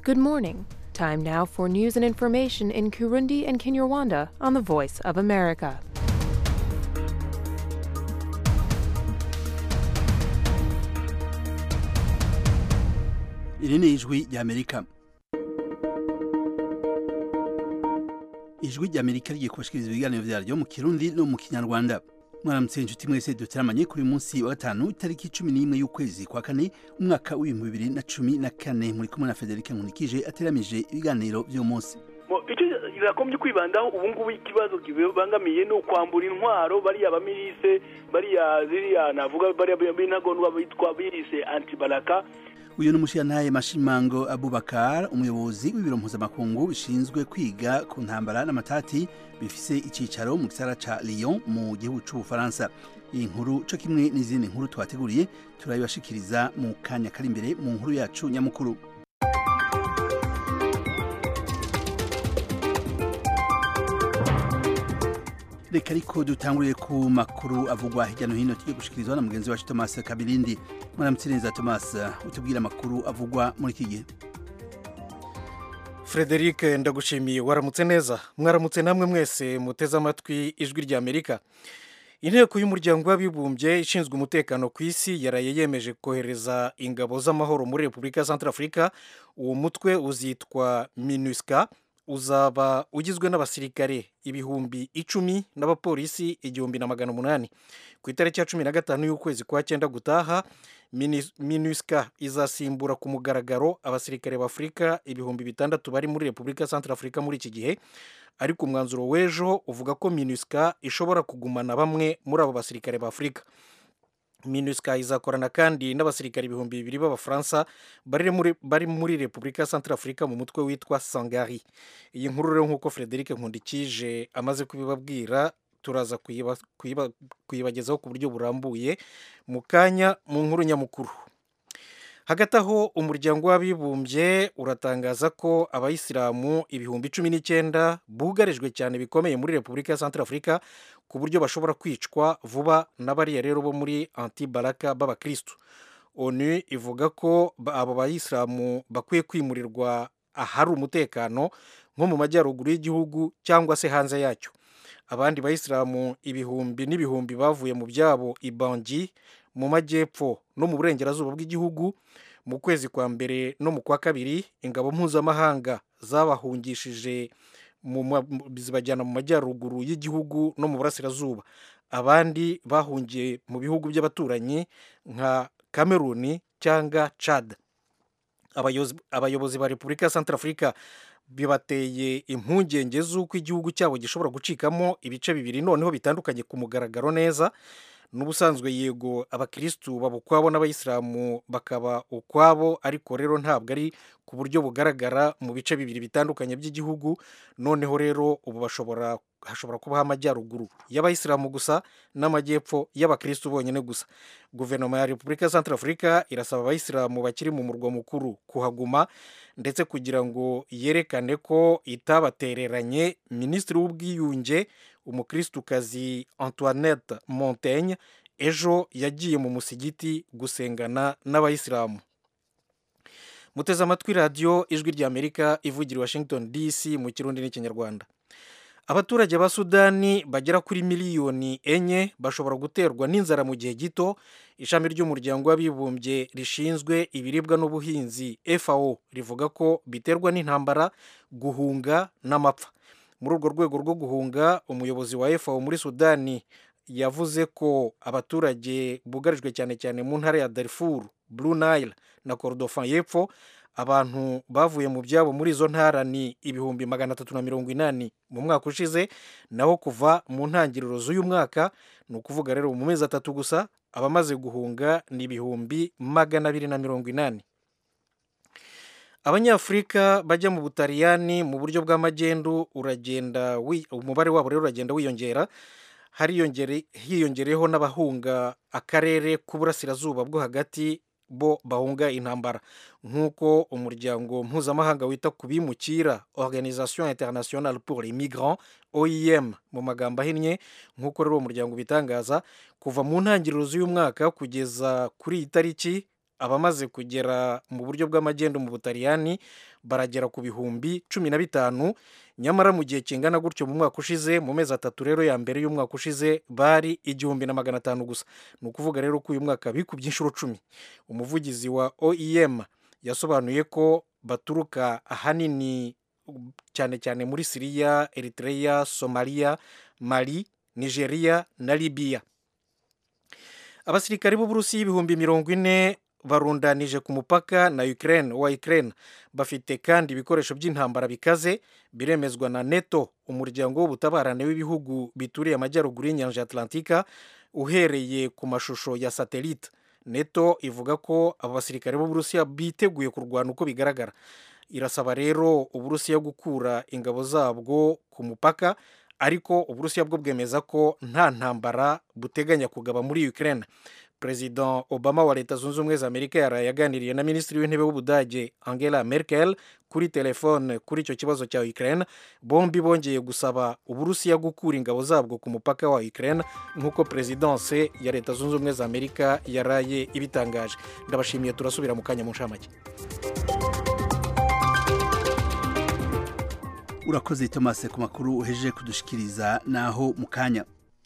Good morning. Time now for news and information in Kurundi and Kinyarwanda on the Voice of America. iri ni ijwi ry'amerika ijwi ry'amerika rigiye kubashikiriza ibiganiro vyaryo mu kirundi no mu kinyarwanda mwaramutse inshuti mwese duteramanye kuri uyu munsi wa gatanu itariki cumi n'imwe y'ukwezi kwa kane umwaka w'ibihumbi bibiri na cumi na kane muri kumwe na federike nkunikije ateramije ibiganiro vy'uyu munsi icyo birakombye kwibandaho ubu ngubu ikibazo kibangamiye ni ukwambura intwaro bariya bamirise bariya ziriya navuga bariya b'intagondwa bitwa birise antibaraka uyu ni umushirantahe mashimango abubakar umuyobozi w'ibiro mpuzamakungu bishinzwe kwiga ku ntambara n'amatati bifise icicaro mu gisara ca lyon mu gihugu c'ubufaransa iyi nkuru co kimwe n'izindi nkuru twateguriye turabibashikiriza mu kanya kari imbere mu nkuru yacu nyamukuru reka ariko dutanguriye ku makuru avugwa hirya no hino tugiye gushikirizwa na mugenzi wacu thomas kabirindi mwaramutse neza thomas utubwire amakuru avugwa muri iki gihe frederic ndagushimiye waramutse neza mwaramutse namwe mwese muteze amatwi ijwi rya amerika inteko y'umuryango w'abibumbye ishinzwe umutekano ku isi yaraye yemeje kohereza ingabo z'amahoro muri repubulika ya centrafrica uwo mutwe uzitwa minusca uzaba ugizwe n'abasirikare ibihumbi icumi n'abapolisi igihumbi na magana umunani ku itariki ya cumi na gatanu y'ukwezi kwa cyenda gutaha minusca izasimbura ku mugaragaro abasirikare b'afurika ibihumbi bitandatu bari muri repubulika ya centrafrica muri iki gihe ariko umwanzuro w'ejo uvuga ko minusca ishobora kugumana bamwe muri abo basirikare b'afurika minusca izakorana kandi n'abasirikare ibihumbi bibiri b'abafaransa bari muri repubulika ya centrafrica mu mutwe witwa sangari iyi nkuru rero nk'uko frederic nkundikije amaze kubibabwira turaza kuyibagezaho ku buryo burambuye mu kanya mu nkuru nyamukuru hagati aho umuryango w'abibumbye uratangaza ko abayisilamu ibihumbi cumi n'icyenda bugarijwe cyane bikomeye muri repubulika ya centrafrica ku buryo bashobora kwicwa vuba n'abariya rero bo muri antibaraka b'abakirisitu onu ivuga ko abo bayisilamu bakwiye kwimurirwa ahari umutekano nko mu majyaruguru y'igihugu cyangwa se hanze yacyo abandi bayisilamu ibihumbi n'ibihumbi bavuye mu byabo ibangi mu majyepfo no mu burengerazuba bw'igihugu mu kwezi kwa mbere no mu kwa kabiri ingabo mpuzamahanga zabahungishije zibajyana mu majyaruguru y'igihugu no mu burasirazuba abandi bahungiye mu bihugu by'abaturanyi nka kameruni cyangwa cad abayobozi ba repubulika ya centrafrica bibateye impungenge z'uko igihugu cyabo gishobora gucikamo ibice bibiri noneho bitandukanye ku mugaragaro neza n'ubusanzwe yego abakirisitu baba ukwabo n'abayisilamu bakaba ukwabo ariko rero ntabwo ari ku buryo bugaragara mu bice bibiri bitandukanye by'igihugu noneho rero ubu bashobora hashobora kubaho amajyaruguru y'abayisilamu gusa n'amajyepfo y'abakirisitu bonyine gusa guverinoma ya repubulika ya centrafrica irasaba abayisilamu bakiri mu murwa mukuru kuhaguma ndetse kugira ngo yerekane ko itabatereranye minisitiri w'ubwiyunge umukirisutukazi antoinette montaigne ejo yagiye mu musigiti gusengana n'abayisilamu muteze amatwi radiyo ijwi ry'amerika ivugira washington dc mu kirundi n'ikinyarwanda abaturage ba sudani bagera kuri miliyoni enye bashobora guterwa n'inzara mu gihe gito ishami ry'umuryango w'abibumbye rishinzwe ibiribwa n'ubuhinzi fao rivuga ko biterwa n'intambara guhunga n'amapfa muri urwo rwego rwo guhunga umuyobozi wa fao muri sudani yavuze ko abaturage bugarijwe cyane cyane mu ntara ya darfur blue nile na kordofan y'epfo abantu bavuye mu byabo muri izo ntara ni ibihumbi magana atatu na mirongo inani mu mwaka ushize naho kuva mu ntangiriro z'uyu mwaka ni ukuvuga rero mu mezi atatu gusa abamaze guhunga ni ibihumbi magana abiri na mirongo inani abanyafurika bajya mu butaliyani mu buryo bw'amagendu uragenda umubare wabo rero uragenda wiyongera hiyongereyeho n'abahunga akarere k'uburasirazuba bwo hagati bo bahunga intambara nk'uko umuryango mpuzamahanga wita ku bimukira organisation internationale pour les migrants oem mu magambo ahinnye nk'uko rero uwo muryango ubitangaza kuva mu ntangiriro z'uyu mwaka kugeza kuri iyi tariki abamaze kugera mu buryo bw'amagendo mu butaliyani baragera ku bihumbi cumi na bitanu nyamara mu gihe kingana gutyo mu mwaka ushize mu mezi atatu rero ya mbere y'umwaka ushize bari igihumbi na magana atanu gusa ni ukuvuga rero ko uyu mwaka bikubye inshuro cumi umuvugizi wa oem yasobanuye ko baturuka ahanini cyane cyane muri siriya eritrea somaliya mali nigeria na libiya abasirikari b'uburusiya ibihumbi mirongo ine barundanije ku mupaka na Ukraine wa Ukraine bafite kandi ibikoresho by'intambara bikaze biremezwa na NATO umuryango w'ubutabarane w'ibihugu bituriye amajyaruguru y'inyanja Atlantika uhereye ku mashusho ya satellite NATO ivuga ko abo basirikare b'uburusiya biteguye kurwana uko bigaragara irasaba rero uburusiya gukura ingabo zabwo ku mupaka ariko uburusiya bwo bwemeza ko nta ntambara buteganya kugaba muri Ukraine perezida obama wa leta zunze ubumwe za amerika yaraye yaganiriye na minisitiri w'intebe w'ubudage angela merkel kuri telefone kuri icyo kibazo cya ukraine bombi bongeye gusaba uburusiya gukura ingabo zabwo ku mupaka wa ukraine nk'uko perezidanse ya leta zunze ubumwe za amerika yaraye ibitangaje ndabashimiye turasubira mu kanya mu nshamake urakoze tomase ku makuru uhejeje kudushikiriza naho mu kanya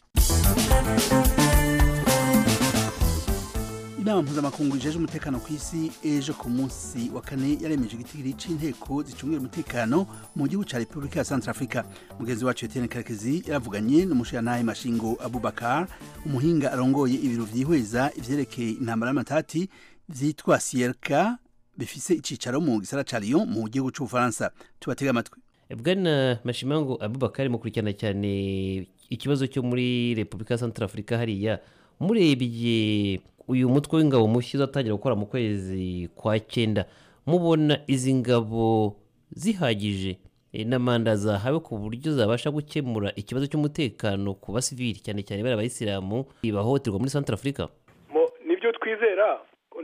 inama mpuzamakungu ijeje umutekano ku isi ejo ku munsi wa kane yaremeje igitigiri c'inteko zicungira umutekano mu gihugu ca repubulika ya centrafrica mugenzi wacu etienne karekezi yaravuganye n'umushirantahe mashingo abubakar umuhinga arongoye ibiro vyihweza ivyerekeye intambara y'amatati vyitwa sierka bifise icicaro mu gisara ca lyon mu gihugu c'ubufaransa tubatega amatwi bwana mashimango abubakar mukurikirana cyane ikibazo cyo muri repubulika ya centrafrica hariya murebye uyu mutwe w'ingabo mushya uzatangira gukora mu kwezi kwa cyenda mubona izi ngabo zihagije na manda zahawe ku buryo zabasha gukemura ikibazo cy'umutekano ku basivili cyane cyane bari abayisilamu bahohoterwa muri centre afurika nibyo twizera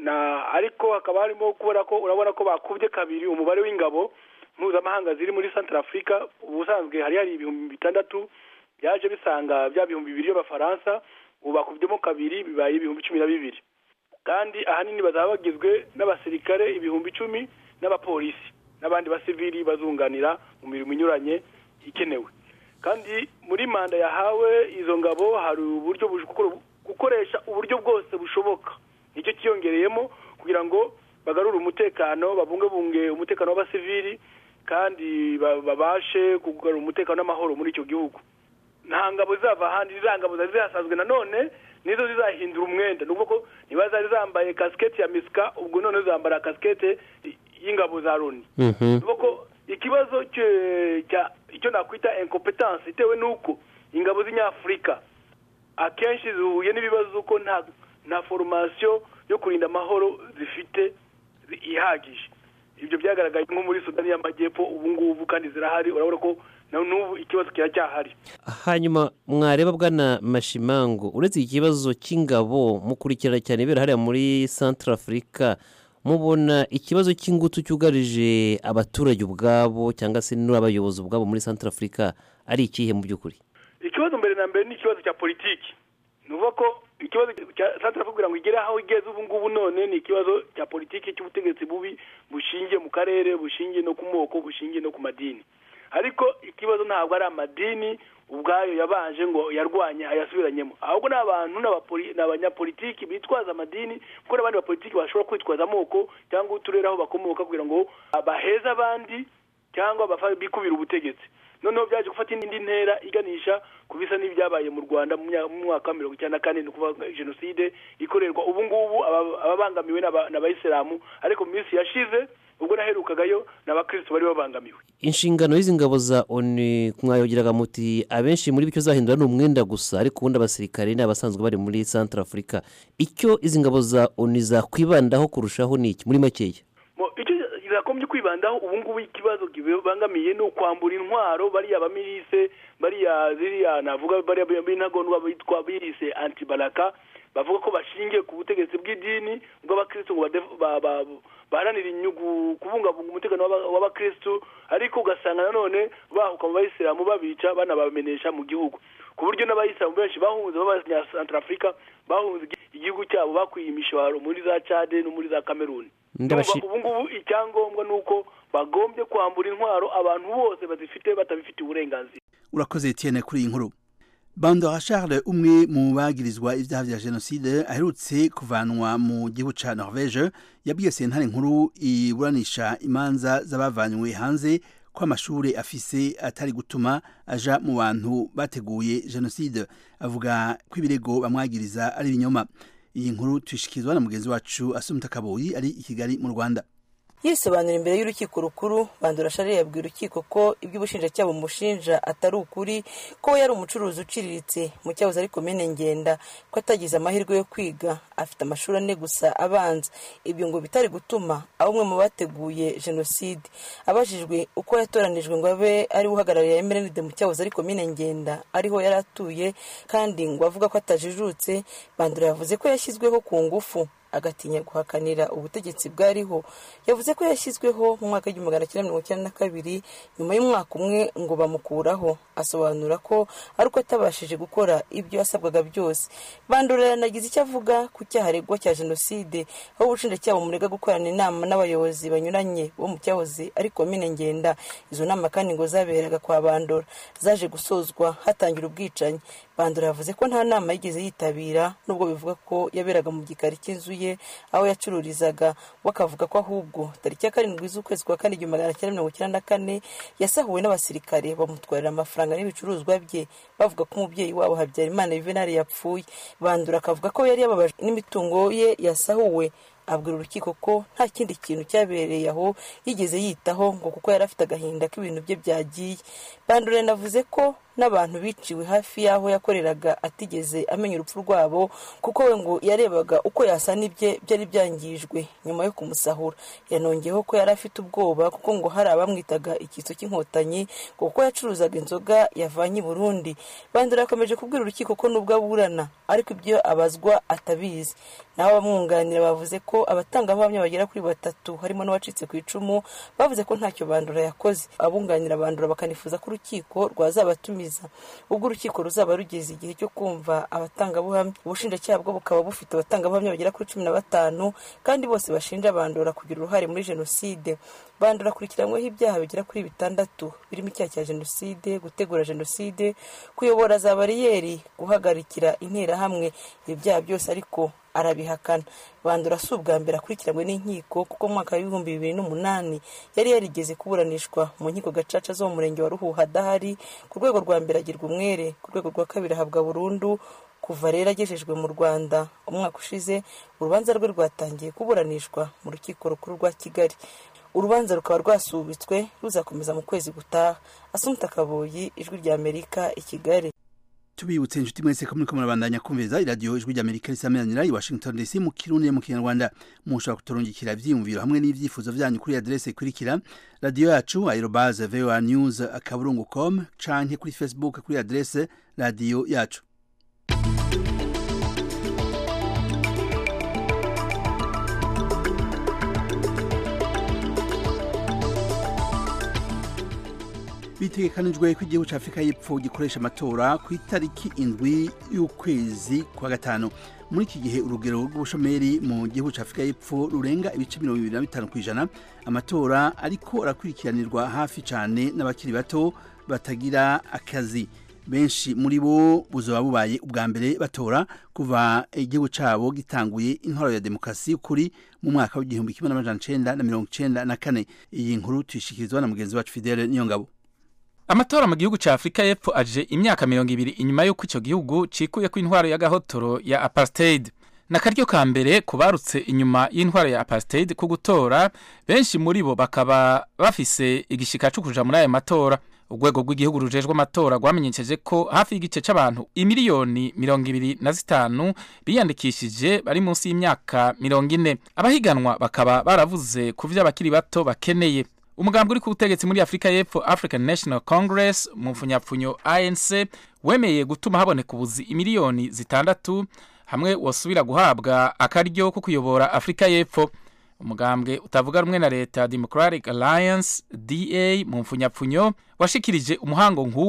ariko hakaba harimo kubona ko urabona ko bakubye kabiri umubare w'ingabo mpuzamahanga ziri muri centre afurika ubusanzwe hari hari ibihumbi bitandatu byaje bisanga bya bihumbi bibiri by'abafaransa ubu bakubyemo kabiri bibaye ibihumbi cumi na bibiri kandi ahanini bazaba bagizwe n'abasirikare ibihumbi icumi n'abapolisi n'abandi basivili bazunganira mu mirimo inyuranye ikenewe kandi muri manda yahawe izo ngabo hari uburyo gukoresha uburyo bwose bushoboka nicyo cyiyongereyemo kugira ngo bagarure umutekano babungabunge umutekano w'abasivili kandi babashe kugarura umutekano n'amahoro muri icyo gihugu nta ngabo zava ahandi za ngabo zari zihasanzwe nanone nizo zizahindura umwenda nubwo ko niba zari zambaye kasiketi ya misika ubwo none zambara kasiketi y'ingabo za loni nubwo ko ikibazo icyo nakwita incompetence itewe n'uko ingabo z'inyafurika akenshi zihuye n'ibibazo ko nta nta foromasiyo yo kurinda amahoro zifite ihagije ibyo byagaragaye nko muri sudani y'amajyepfo ubu ngubu kandi zirahari urabona ko n'ubu ikibazo kiracyahari hanyuma mwareba bwana mashimango uretse iki kibazo cy'ingabo mukurikirana cyane ibera hariya muri centre afurika mubona ikibazo cy'ingutu cyugarije abaturage ubwabo cyangwa se n'abayobozi ubwabo muri centre afurika ari ikihe mu by'ukuri ikibazo mbere na mbere ni ikibazo cya politiki ni ukuvuga ko ikibazo cya centre afurika kugira ngo igere aho igeze ubu ngubu none ni ikibazo cya politiki cy'ubutegetsi bubi bushingiye mu karere bushingiye no ku moko bushingiye no ku madini ariko ikibazo ntabwo ari amadini ubwayo yabanje ngo yarwanye ayasubiranyemo ahubwo ni abantu ni abanyapolitiki bitwaza amadini kuko n'abandi bapolitiki bashobora kwitwaza amoko cyangwa uturere aho bakomoka kugira ngo baheze abandi cyangwa bikubire ubutegetsi noneho byaje gufata indi ntera iganisha ku bisa n'ibyabaye mu rwanda mu mwaka wa mirongo icyenda na kane ni ukuvuga jenoside ikorerwa ubu ngubu ababangamiwe n'abayisilamu ariko mu minsi yashize ubwo naherukagayo n'abakirisitu bari babangamiwe inshingano y'izi ngabo za oni mwayogeraga muti abenshi muri byo zahindura ni umwenda gusa ariko ubundi abasirikare ni abasanzwe bari muri centre afurika icyo izi ngabo za oni zakwibandaho kurushaho ni iki muri makeya icyo zakomeje kwibandaho ubu ngubu ikibazo kibangamiye ni ukwambura intwaro bariya bamirise bariya ziriya navuga bariya b'intagondwa bitwa birise antibaraka bavuga ko bashingiye ku butegetsi bw'idini bw'abakirisitu ngo baharanira inyungu kubungabunga umutekano w'abakirisitu ariko ugasanga nanone bahuka mu bayisilamu babica banabamenesha mu gihugu ku buryo n'abayisilamu benshi bahunze b'abanyasantarafurika bahunze igihugu cyabo bakwiye imishwaro muri za cade no muri za kameruni Ndabashi- ubu ngubu icyangombwa ni uko bagombye kwambura intwaro abantu bose bazifite batabifitiye uburenganzira urakoze Etienne kuri iyi nkuru bandora charles umwe mu bagirizwa ibyaha vya jenoside aherutse kuvanwa mu gihugu ca norvege yabwiye sentare nkuru iburanisha imanza z'abavanywe hanze ko amashuri afise atari gutuma aja mu bantu bateguye jenoside avuga ko ibirego bamwagiriza ari ibinyoma iyi nkuru tuyishikirizwa na mugenzi wacu asumta kaboyi ari i kigali mu rwanda yisobanura imbere y'urukiko rukuru bandura shari yabwiye urukiko ko ibyo ubushinjacyaha bumushinja atari ukuri ko we yari umucuruzi uciriritse mu cyahoze ari komine ngenda ko atagize amahirwe yo kwiga afite amashuri ane gusa abanza ibyo ngo bitari gutuma aba umwe mu bateguye jenoside abajijwe uko yatoranijwe ngo abe ari we uhagarariye emerenide mu cyahoze ari komine ngenda ariho yari atuye kandi ngo avuga ko atajijutse bandura yavuze ko yashyizweho ku ngufu agatinya guhakanira ubutegetsi bwariho yavuze ko yashyizweho mu mwaka w'igihumbi magana cyenda mirongo icyenda na kabiri nyuma y'umwaka umwe ngo bamukuraho asobanura ko ari uko atabashije gukora ibyo yasabwaga byose bandura yanagize icyo avuga ku cyaha aregwa cya jenoside aho ubushinjacyaha bumurega gukorana inama n'abayobozi banyuranye bo mu cyahoze ari komine ngenda izo nama kandi ngo zaberaga kwa bandora zaje gusozwa hatangira ubwicanyi bandura yavuze ko nta nama yigeze yitabira nubwo bivuga ko yaberaga mu gikari cy'inzu ye aho yacururizaga we akavuga ko ahubwo tariki ya karindwi z'ukwezi kwa kane igihumbi magana cyenda mirongo icyenda na kane yasahuwe n'abasirikare bamutwarira amafaranga n'ibicuruzwa bye bavuga ko umubyeyi wabo habyarimana yuvenali yapfuye bandura akavuga ko yari yababajwe n'imitungo ye yasahuwe abwira urukiko ko nta kindi kintu cyabereye aho yigeze yitaho ngo kuko yari afite agahinda k'ibintu bye byagiye bandura yanavuze ko n'abantu biciwe hafi y'aho yakoreraga atigeze amenya urupfu rwabo kuko we ngo yarebaga uko yasana ibye byari byangijwe nyuma yo kumusahura yanongeyeho ko yari afite ubwoba kuko ngo hari abamwitaga icyitso cy'inkotanyi ngo kuko yacuruzaga inzoga yavanye i burundi bandura yakomeje kubwira urukiko ko nubwo aburana ariko ibyo abazwa atabizi naho abamwunganira bavuze ko abatangabuhamya bagera kuri batatu harimo n'uwacitse ku icumu bavuze ko ntacyo bandura yakoze abunganira bandura bakanifuza ko urukiko rwazabatumiza ubwo urukiko ruzaba rugeze igihe cyo kumva abatangabuhamya ubushinjacyaha bwo bukaba bufite abatangabuhamya bagera kuri cumi na batanu kandi bose bashinja bandura kugira uruhare muri jenoside bandura akurikiranyweho ibyaha bigera kuri bitandatu birimo icyaha cya jenoside gutegura jenoside kuyobora za bariyeri guhagarikira interahamwe ibi byaha byose ariko arabihakana bandura si ubwa mbere akurikiranywe n'inkiko kuko mu mwaka w'ibihumbi bibiri n'umunani yari yarigeze kuburanishwa mu nkiko gacaca zo mu murenge wa ruhuha adahari ku rwego rwa mbere agirwa umwere ku rwego rwa kabiri ahabwa burundu kuva rero agejejwe mu rwanda umwaka ushize urubanza rwe rwatangiye kuburanishwa mu rukiko rukuru rwa kigali urubanza rukaba rwasubitswe ruzakomeza mu kwezi gutaha asumta kaboyi ijwi rya amerika i kigali tubibutse inshuti mwese ko muriko murabandanya kumviriza iradiyo ijwi rya amerika risameranira i washington dc mu kirundi mu kinyarwanda mushobora kuturungikira ivyiyumviro hamwe n'ivyifuzo vyanyu kuri adrese ikurikira radiyo yacu aerobaze voa news akaburungu com canke kuri facebook kuri adrese radiyo yacu bitegekanijwe ko igihugu cya afurika y'epfo gikoresha amatora ku itariki indwi y'ukwezi kwa gatanu muri iki gihe urugero rw'ubushomeri mu gihugu cya afurika y'epfo rurenga ibice mirongo ibiri na bitanu ku ijana amatora ariko arakurikiranirwa hafi cyane n'abakiri bato batagira akazi benshi muri bo buzaba bubaye ubwa mbere batora kuva igihugu cyabo gitanguye intwaro ya demokarasi y'ukuri mu mwaka w'igihumbi kimwe n'amajana icenda na mirongo icenda na kane iyi nkuru tuyishikirizwa na mugenzi wacu fidele niyongabo amatora mu gihugu cya afurika y'epfo aje imyaka mirongo ibiri inyuma y'uko icyo gihugu cikuye ko intwaro y'agahotoro ya apartheid n'akaryo ka mbere kubarutse inyuma y'intwaro ya apartheid ku gutora benshi muri bo bakaba bafise igishika cyo kuja muri aya matora urwego rw'igihugu rujejwe amatora rwamenyesheje ko hafi y'igice c'abantu imiliyoni mirongo ibiri na zitanu biyandikishije bari munsi y'imyaka mirongo ine abahiganwa bakaba baravuze ku vyo abakiri bato bakeneye umugambi uri ku butegetsi muri afurika y'epfo african national congress mu mfunyapfunyo anc wemeye gutuma haboneka ubuzi imiliyoni zitandatu hamwe wasubira guhabwa akaryo ko kuyobora afurika y'epfo umugambwe utavuga rumwe na leta democratic alliance da mu mfunyapfunyo washikirije umuhango nk'uwo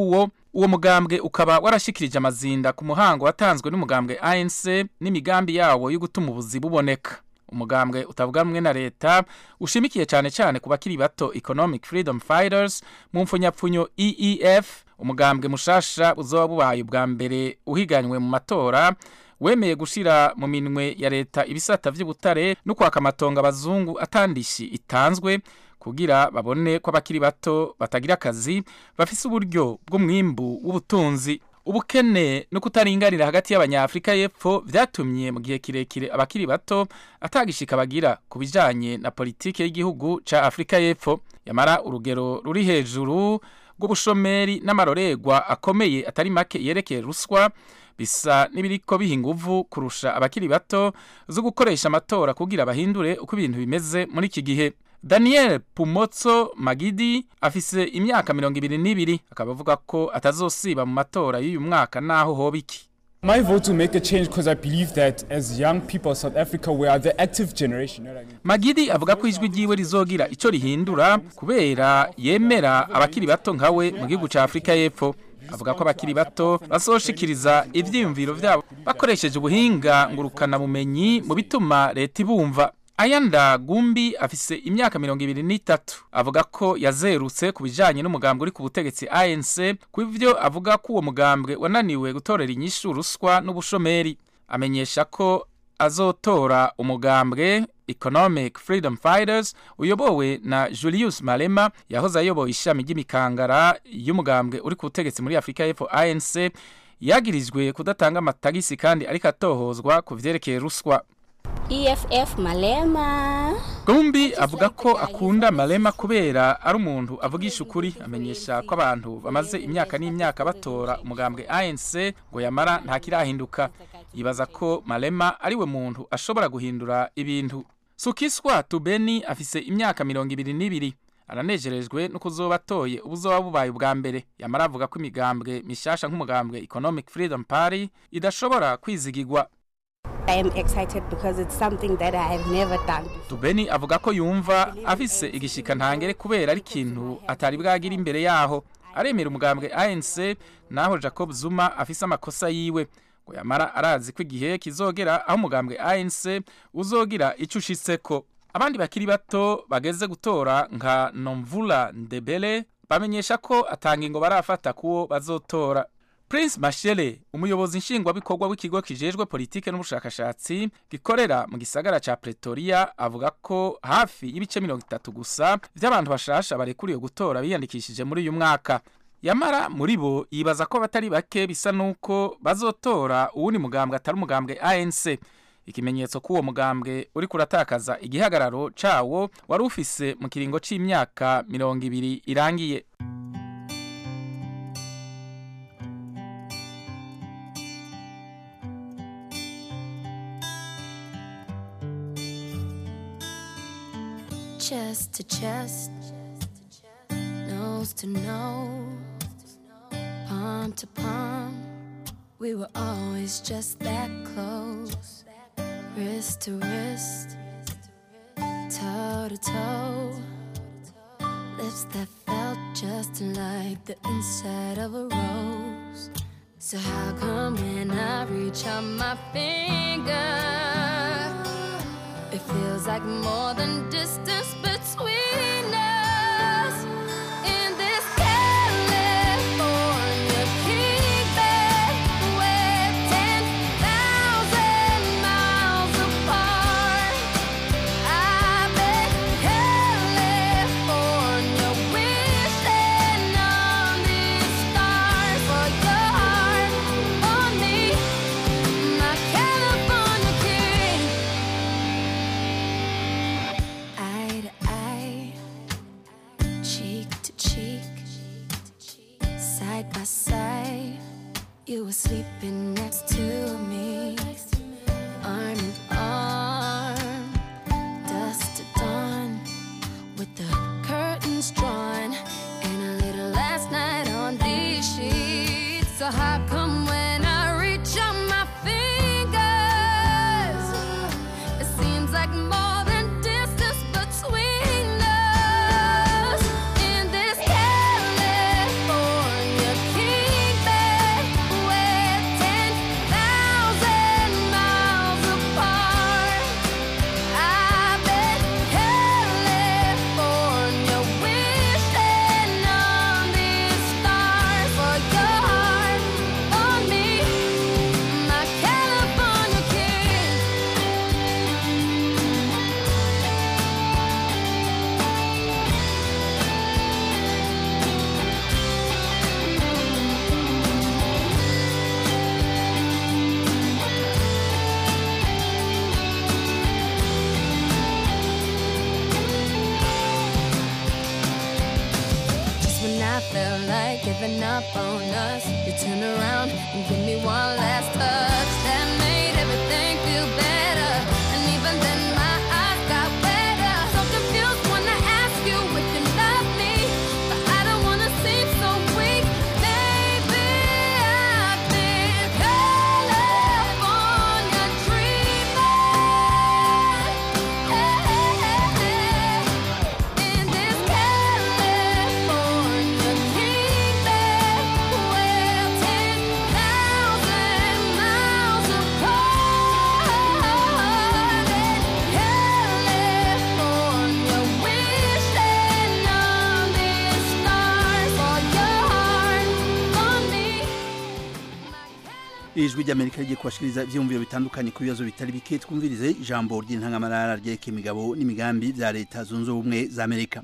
uwo mugambwe ukaba warashikirije amazinda ku muhango watanzwe n'umugambwe ANC n'imigambi yawo yo gutuma ubuzi buboneka umugambwe utavuga rumwe na leta ushimikiye cyane cyane ku bakiri bato economic freedom fighters mu mfunyapfunyo eef umugambwe mushasha uzoba bubaye ubwa mbere uhiganywe mu matora wemeye gushira mu minwe ya leta ibisata vy'ubutare no kwaka amatongo abazungu atandishi itanzwe kugira babone ko abakiri bato batagira akazi bafise uburyo bw'umwimbu w'ubutunzi ubukene no kutaringanira hagati y'abanyafrika y'epfo vyatumye mu gihe kirekire abakiri bato atagishika bagira ku bijanye na politike y'igihugu ca afurika y'epfo yamara urugero ruri hejuru rw'ubushomeri n'amarorerwa akomeye atari make yerekeye ruswa bisa n'ibiriko biha inguvu kurusha abakiri bato zo gukoresha amatora kugira bahindure uko ibintu bimeze muri iki gihe daniel pumotso magidi afise imyaka mirongo ibiri n'ibiri akaba avuga ko atazosiba mu matora y'uyu mwaka naho hoba iki My vote will make a change because I believe that as young people of South Africa, we are the active generation. You know what I mean? magidi avuga ko ijwi ryiwe rizogira icyo rihindura kubera yemera abakiri bato nkawe mu gihugu cya afurika y'epfo avuga ko abakiri bato bazoshikiriza ivyiyumviro vyabo bakoresheje ubuhinga ngurukanabumenyi mu bituma leta ibumva ayanda gumbi afise imyaka mirongo ibiri n'itatu avuga ko yazerutse ku bijanye n'umugambwe uri ku butegetsi anc ku ivyo avuga ko uwo mugambwe wananiwe gutorera inyishu ruswa n'ubushomeri amenyesha ko azotora umugambwe economic freedom fighters uyobowe na julius malema yahoze ayoboye ishami ry'imikangara y'umugambwe uri ku butegetsi muri afurika y'epfo anc yagirijwe kudatanga amatagisi kandi ariko atohozwa ku vyerekeye ruswa EFF Malema. Gumbi avuga ko akunda Malema kubera ari umuntu avugisha ukuri amenyesha ko abantu bamaze imyaka n'imyaka batora umugambwe ANC ngo yamara nta kirahinduka yibaza ko Malema ari we muntu ashobora guhindura ibintu Sukiswa Tubeni afise imyaka mirongo ibiri n'ibiri aranejerejwe no kuzoba atoye ubuzoba bubaye ubwa mbere yamara avuga ko imigambwe mishasha nk'umugambwe Economic Freedom Party idashobora kwizigirwa I am excited because it's something that I have never done before. Tubeni avuga ko yumva afise igishika ntangere kubera ari ikintu atari bwagira imbere yaho aremera umugambwe ANC naho Jacob Zuma afise amakosa yiwe ngo yamara arazi ko igihe kizogera aho umugambwe ANC uzogira ico ushitseko abandi bakiri bato bageze gutora nka Nomvula Ndebele bamenyesha ko atanga ingo barafata kuwo bazotora Prince Mashele umuyobozi nshingwabikorwa w'ikigo kijejwe politike n'ubushakashatsi gikorera mu gisagara ca Pretoria avuga ko hafi y'ibice mirongo itatu gusa vy'abantu bashasha barekuriye gutora biyandikishije muri uyu mwaka yamara muri bo yibaza ko batari bake bisa nuko bazotora uwundi mugambwe atari umugambwe ANC ikimenyetso k'uwo mugambwe uri kuratakaza igihagararo cawo wari ufise mu kiringo c'imyaka mirongo ibiri irangiye chest to chest, nose to nose, palm to palm. We were always just that close, wrist to wrist, toe to toe. Lips that felt just like the inside of a rose. So how come when I reach out my finger? It feels like more than distance between us. In this California kingdom, we're 10,000 miles apart. I bet California wishing on these stars for your heart on me, my California king. Eye to eye, cheek to cheek, side by side. You were sleeping next to me, arm in arm, dusk to dawn, with the curtains drawn, and a little last night on these sheets. So how come when I reach out my fingers? It seems like more than distance between us in this California kingdom. giving up on us. You turn around and give me one last touch. That made everything feel better. And even then, my eyes got wetter. So confused when I ask you if you love me. But I don't wanna seem so weak. Maybe I've been California dreaming. In this California kingdom, where 10,000 miles apart. California, wishing on these stars for your heart, for me. ijwi ry'amerika rigiye kubashikiriza ivyiyumviro bitandukanye ku bibazo bitari bike twumvirize ijambo ry'intangamarara ryerekeye imigabo n'imigambi vya leta zunze ubumwe za amerika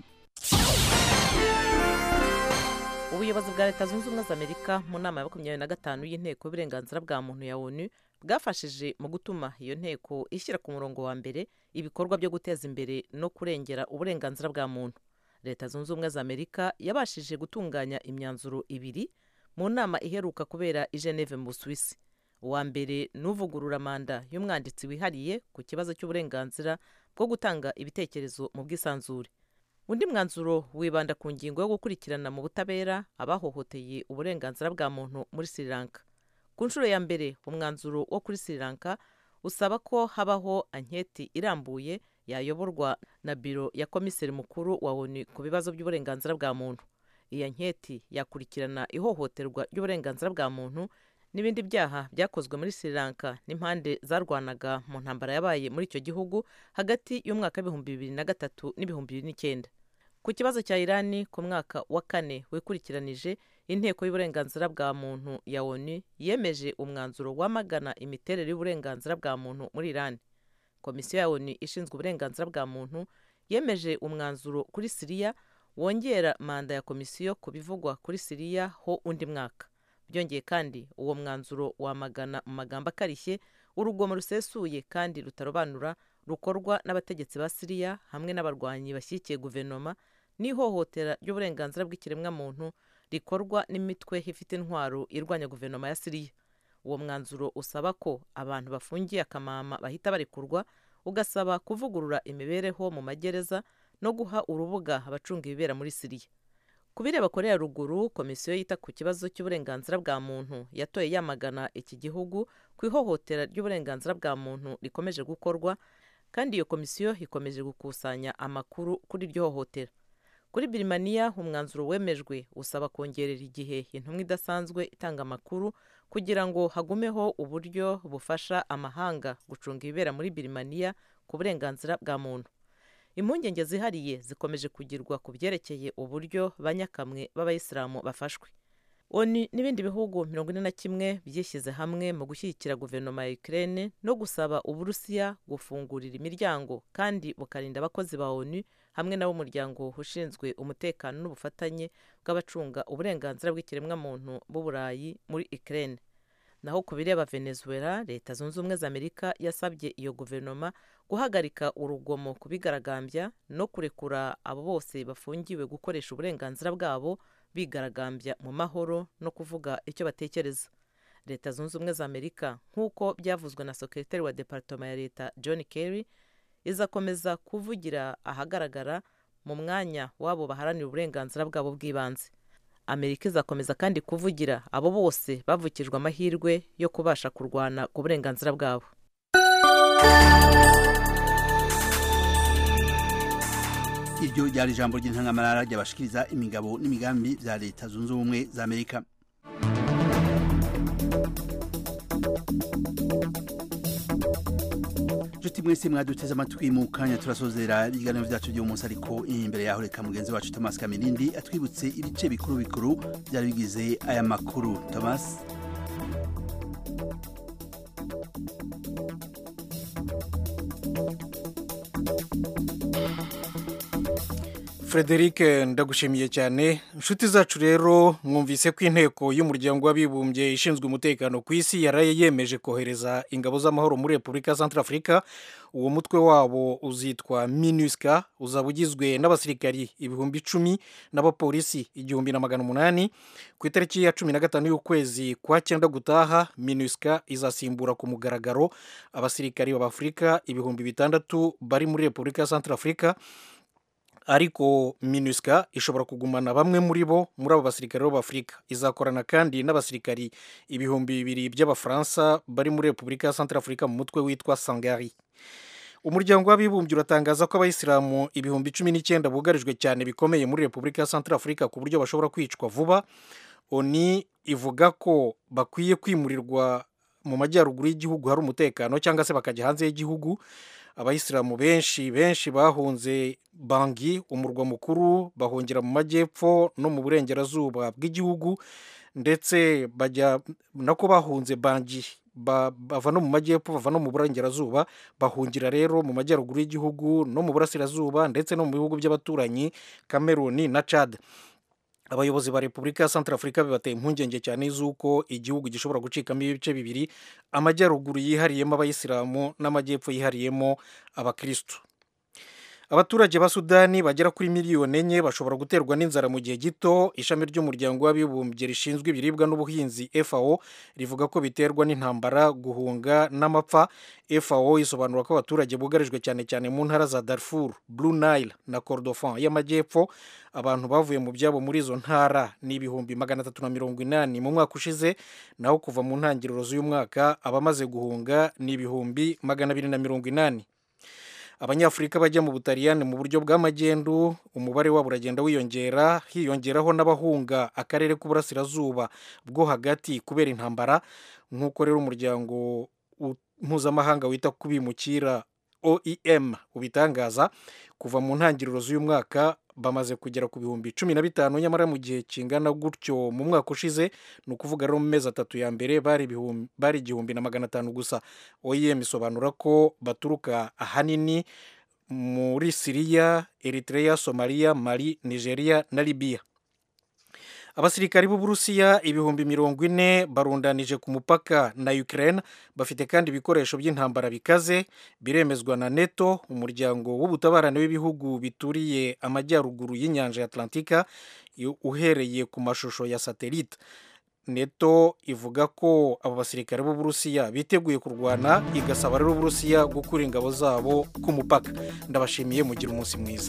ubuyobozi bwa leta zunze ubumwe za amerika mu nama ya makumyabiri na gatanu y'inteko y'uburenganzira bwa muntu ya onu bwafashije mu gutuma iyo nteko ishyira ku murongo wa mbere ibikorwa byo guteza imbere no kurengera uburenganzira bwa muntu leta zunze ubumwe za amerika yabashije gutunganya imyanzuro ibiri mu nama iheruka kubera i geneve mu busuwisi uwa mbere ni uvugurura manda y'umwanditsi wihariye ku kibazo cy'uburenganzira bwo gutanga ibitekerezo mu bwisanzure undi mwanzuro wibanda ku ngingo yo gukurikirana mu butabera abahohoteye uburenganzira bwa muntu muri sri lanka ku nshuro ya mbere umwanzuro wo kuri sri lanka usaba ko habaho anketi irambuye yayoborwa na biro ya komiseri mukuru wa onu ku bibazo by'uburenganzira bwa muntu iyi anketi yakurikirana ihohoterwa ry'uburenganzira bwa muntu n'ibindi byaha byakozwe muri sri lanka n'impande zarwanaga mu ntambara yabaye muri icyo gihugu hagati y'umwaka w'ibihumbi bibiri na gatatu n'ibihumbi bibiri n'icyenda ku kibazo cya irani ku mwaka wa kane wikurikiranije inteko y'uburenganzira bwa muntu ya onu yemeje umwanzuro wamagana imiterere y'uburenganzira bwa muntu muri irani komisiyo ya onu ishinzwe uburenganzira bwa muntu yemeje umwanzuro kuri siriya wongera manda ya komisiyo ku bivugwa kuri siriya ho undi mwaka byongeye kandi uwo mwanzuro wamagana mu magambo akarishye urugomo rusesuye kandi rutarobanura rukorwa n'abategetsi ba siriya hamwe n'abarwanyi bashyigikiye guverinoma n'ihohotera ry'uburenganzira bw'ikiremwamuntu rikorwa n'imitwe ifite intwaro irwanya guverinoma ya siriya uwo mwanzuro usaba ko abantu bafungiye akamama bahita barekurwa ugasaba kuvugurura imibereho mu magereza no guha urubuga abacunga ibibera muri siriya ku bireba korea ruguru komisiyo yita ku kibazo cy'uburenganzira bwa muntu yatoye yamagana iki gihugu ku ihohotera ry'uburenganzira bwa muntu rikomeje gukorwa kandi iyo komisiyo ikomeje gukusanya amakuru kuri iryo hohotera kuri birimaniya umwanzuro wemejwe usaba kongerera igihe intumwa idasanzwe itanga amakuru kugira ngo hagumeho uburyo bufasha amahanga gucunga ibibera muri birimaniya ku burenganzira bwa muntu impungenge zihariye zikomeje kugirwa ku byerekeye uburyo banyakamwe b'abayisilamu bafashwe oni n'ibindi bihugu mirongo ine na kimwe byishyize hamwe mu gushyigikira guverinoma ya ukraine no gusaba uburusiya gufungurira imiryango kandi bukarinda abakozi ba onu hamwe n'ab'umuryango ushinzwe umutekano n'ubufatanye bw'abacunga uburenganzira bw'ikiremwamuntu b'uburayi muri ukraine naho ku bireba venezuela leta zunze ubumwe za amerika yasabye iyo guverinoma guhagarika urugomo ku bigaragambya no kurekura abo bose bafungiwe gukoresha uburenganzira bwabo bigaragambya mu mahoro no kuvuga icyo batekereza leta zunze ubumwe za amerika nk'uko byavuzwe na sekretari wa departoma ya leta john kerry izakomeza kuvugira ahagaragara mu mwanya w'abo baharanira uburenganzira bwabo bw'ibanze amerika izakomeza kandi kuvugira abo bose bavukijwe amahirwe yo kubasha kurwana ku burenganzira bwabo iryo ryari ijambo ry'intangamarara ryabashikiriza imigabo n'imigambi bya leta zunze ubumwe za amerika nshuti mwese mwaduteze amatwi mu kanya turasozera ibiganiro byacu by'uyu munsi ariko imbere yaho reka mugenzi wacu thomas kamirindi atwibutse ibice bikuru bikuru byari bigize aya makuru thomas frederic ndagushimiye cyane inshuti zacu rero mwumvise ko inteko y'umuryango w'abibumbye ishinzwe umutekano ku isi yaraye yemeje kohereza ingabo z'amahoro muri repubulika ya santarafurika uwo mutwe wabo uzitwa minusca uzaba ugizwe n'abasirikari ibihumbi icumi n'abapolisi igihumbi na magana umunani ku itariki ya cumi na gatanu y'ukwezi kwa cyenda gutaha minusca izasimbura ku mugaragaro abasirikari b'abafurika ibihumbi bitandatu bari muri repubulika ya santarafurika ariko minusca ishobora kugumana bamwe muri bo muri abo basirikare b'afurika izakorana kandi n'abasirikari ibihumbi bibiri by'abafaransa bari muri repubulika ya santarafurika mu mutwe witwa sangari umuryango w'abibumbye uratangaza ko abayisilamu ibihumbi cumi n'icyenda bugarijwe cyane bikomeye muri repubulika ya santarafurika ku buryo bashobora kwicwa vuba oni ivuga ko bakwiye kwimurirwa mu majyaruguru y'igihugu hari umutekano cyangwa se bakajya hanze y'igihugu abayisilamu benshi benshi bahunze bangi umurwa mukuru bahungira mu majyepfo no mu burengerazuba bw'igihugu ndetse bajya nako bahunze bangi bava no mu majyepfo bava no mu burengerazuba bahungira rero mu majyaruguru y'igihugu no mu burasirazuba ndetse no mu bihugu by'abaturanyi kameruni na cad abayobozi ba repubulika ya santarafurika bibateye impungenge cyane z'uko igihugu gishobora gucikamo ibice bibiri amajyaruguru yihariyemo abayisilamu n'amajyepfo yihariyemo abakirisitu abaturage ba sudani bagera kuri miliyoni enye bashobora guterwa n'inzara mu gihe gito ishami ry'umuryango w'abibumbye rishinzwe ibiribwa n'ubuhinzi fao rivuga ko biterwa n'intambara guhunga n'amapfa fao isobanura ko abaturage bugarijwe cyane cyane mu ntara za darfur blue nile na kordofan y'amajyepfo abantu bavuye mu byabo muri izo ntara ni ibihumbi magana atatu na mirongo inani mu mwaka ushize naho kuva mu ntangiriro z'uyu mwaka abamaze guhunga ni ibihumbi magana abiri na mirongo inani abanyafurika bajya mu butaliyani mu buryo bw'amagendu umubare wabo uragenda wiyongera hiyongeraho n'abahunga akarere k'uburasirazuba bwo hagati kubera intambara nk'uko rero umuryango mpuzamahanga wita ku bimukira oem ubitangaza kuva mu ntangiriro z'uyu mwaka bamaze kugera ku bihumbi cumi na bitanu nyamara mu gihe kingana gutyo mu mwaka ushize ni ukuvuga rero mu mezi atatu ya mbere bari igihumbi na magana atanu gusa oem isobanura ko baturuka ahanini muri siriya eritrea somaliya mali nigeria na libiya abasirikari b'uburusiya ibihumbi mirongo ine barundanije ku mupaka na ukraine bafite kandi ibikoresho by'intambara bikaze biremezwa na neto umuryango w'ubutabarane w'ibihugu bituriye amajyaruguru y'inyanja ya atlantika uhereye ku mashusho ya satelite neto ivuga ko abo basirikare b'uburusiya biteguye kurwana igasaba rero uburusiya gukura ingabo zabo ku mupaka ndabashimiye mugira umunsi mwiza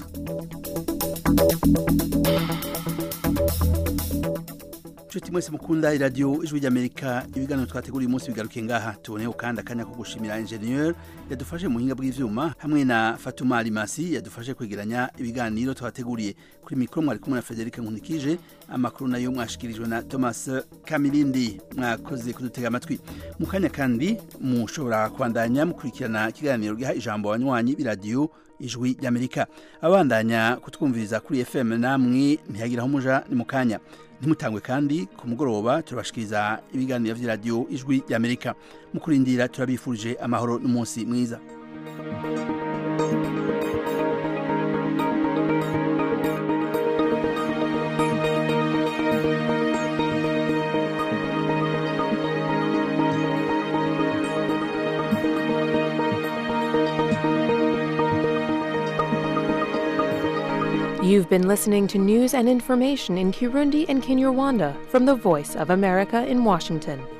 inshuti mwese mukunda iradiyo ijwi ry'amerika ibiganiro twateguriye umunsi bigaruke ngaha tuboneho kandi akanya ko gushimira enjeniyeri yadufashe mu buhinga bw'ibyuma hamwe na fatuma arimasi yadufashe kwegeranya ibiganiro twateguriye kuri mikoro mwari kumwe na frederic nkunikije amakuru nayo mwashikirijwe na thomas kamirindi mwakoze kudutega amatwi mu kanya kandi mushobora kubandanya mukurikirana ikiganiro giha ijambo abanywanyi b'iradiyo ijwi ry'amerika abandanya kutwumviriza kuri fm namwe ntihagiraho umuja ni mu kanya ntimutangwe kandi ku mugoroba turabashikiriza ibiganiro by'iradiyo ijwi ry'amerika mu kurindira turabifurije amahoro n'umunsi mwiza You've been listening to news and information in Kirundi and Kinyarwanda from the Voice of America in Washington.